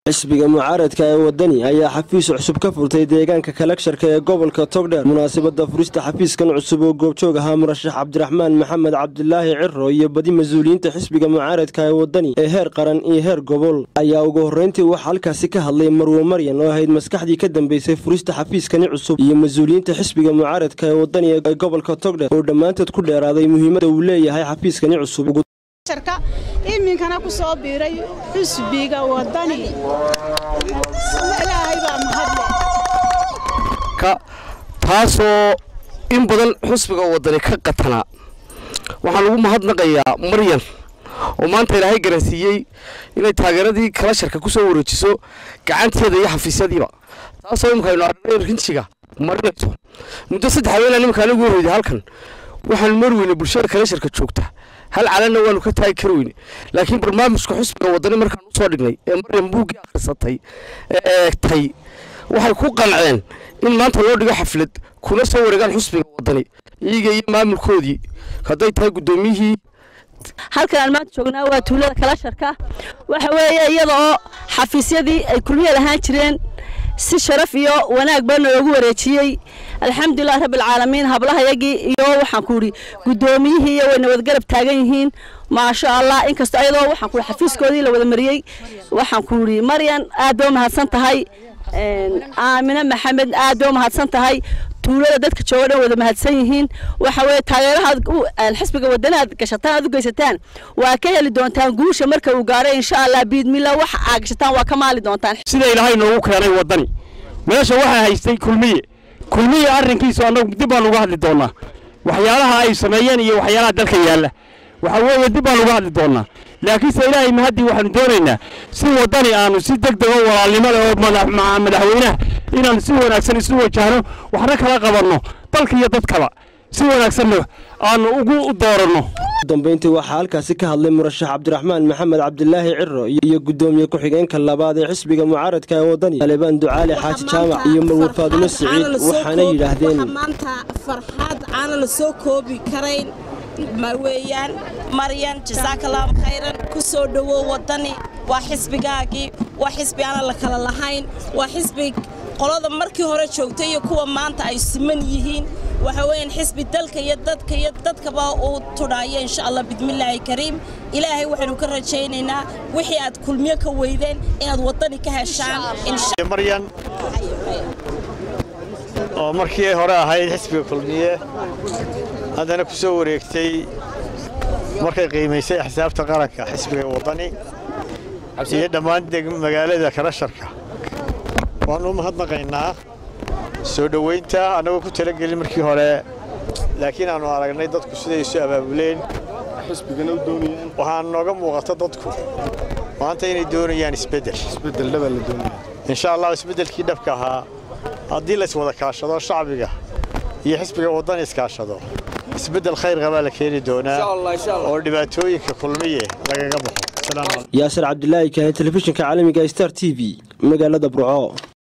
xisbiga mucaaradka ee wadani ayaa xafiis cusub ka furtay deegaanka kalagsharka ee gobolka togdheer munaasabada furista xafiiskan cusub oo goobjoog ahaa murashax cabdiraxmaan maxamed cabdilaahi ciro iyo badi mas-uuliyiinta xisbiga mucaaradka ee wadani ee heer qaran iyo heer gobol ayaa ugu horreyntii waxaa halkaasi ka hadlay marwo maryan oo ahayd maskaxdii ka dambeysay furista xafiiskani cusub iyo mas-uuliyiinta xisbiga mucaaradka ee wadani ee gobolka togdheer oo dhammaantood ku dheeraaday muhiimadda uu leeyahay xafiiskani cusub iminkana ku soo biiray xusbiga wadani ilaahay baa mahadle taasoo in badan xusbiga wadani ka qatanaa waxaan ugu mahadnaqayaa maryan oo maanta ilaahay garansiiyey inay taageeradii kala sharka ku soo wareejiso gacanteeda iyo xafiisyadiiba taasoo imikaynu arnay rinjiga marinayso muddo saddex haweenaa nimanka anigu horreyday halkan waxaan mar weyne bulshada kala sharka joogta hal calanna waanu ka taagi kari weyne laakiin barnaamijka xusbiga wadani markaan usoo dhignay ee maryan buuggii akhrisatay ee eegtay waxay ku qanceen in maanta loo dhigo xaflad kuna soo wareegaan xusbiga wadani iyaga iyo maamulkoodii hadday tahay guddoomiyihii halkan aan maanta joognaa waa tuulada kala sharka waxa weeye iyada oo xafiisyadii ay kulmiyeed ahaan jireen si sharaf iyo wanaag baa noogu wareejiyey alxamdulilah rabbilcaalamiin hablahayagii iyo waxaan ku idhi guddoomiyihii iyo way nabadgarab taagan yihiin maasha allah inkastoo ayadoo waxaan ku idhi xafiiskoodii la wada mariyey waxaan ku idhi maryan aad baa mahadsan tahay aamine maxamed aad baa mahadsan tahay tuulada dadka jooga dhan wada mahadsan yihiin waxa weeye taageerahaad xisbiga wadani aad gashataan aad u geysataan waa ka heli doontaan guusha marka uu gaaro insha allah biidmillah waxa aad gashataan waa ka maali doontaan sida ilaahay noogu keenay wadani meesha waxaa haystay kulmiye kulmiye arrinkiisu annagu dib baan uga hadli doonaa waxyaalaha ay sameeyeen iyo waxyaalaha dalka yaalla waxa weeye dib baan uga hadli doonaa laakiinse ilaahay mahaddii waxaanu doonaynaa si wadani aanu si deg dego walaalnimo leh oo madaxweynaha inaanu si wanaagsan isu wajahno waxna kala qabanno dalka iyo dadkaba si wanaagsanna aanu ugu dooranno dambeyntii waxaa halkaasi ka hadlay murashax cabdiraxmaan maxamed cabdilaahi ciro iyo guddoomiye ku-xigeenka labaad ee xisbiga mucaaradka ee wadani talibaan ducaali xaaji jaamac iyo marwar faadumo siciid waxaana yidhaahdeen maanta farxad aana la soo koobi karayn weeyaan maryan jasaakalaam khayran ku soo dhowow wadani waa xisbigaagii waa xisbi aanan la kala lahayn waa xisbi qolada markii hore joogtay iyo kuwa maanta ay siman yihiin waxa weeyaan xisbi dalka iyo dadka iyo dadkaba uu tudhaayo insha allah bidmillaahi kariim ilaahay waxaynu ka rajaynaynaa wixii aad kulmiyo ka weydeen inaad wadani ka heshaan maryan oo markii hore ahayd xisbiga kulmiye haddana ku soo wareegtay markay qiimaysay axsaabta qaranka xisbiga wadani iyo dhammaan magaalada kalasharka waannu u mahadnaqaynaa soo dhowaynta annagoo ku talagelin markii hore laakiin aannu aragnay dadku siday isu abaabuleen waxaan nooga muuqata dadku maanta inay doonayaan isbeddel insha allah isbeddelkii dhabka ahaa haddii lays wada kaashado shacbiga iyo xisbiga waddan iskaashado isbeddel khayr qabaa la keeni doonaa oo dhibaatooyinka kulmiye lagaga baxo yaasir cabdilaahi kahe telefishinka caalamiga star t v magaalada burco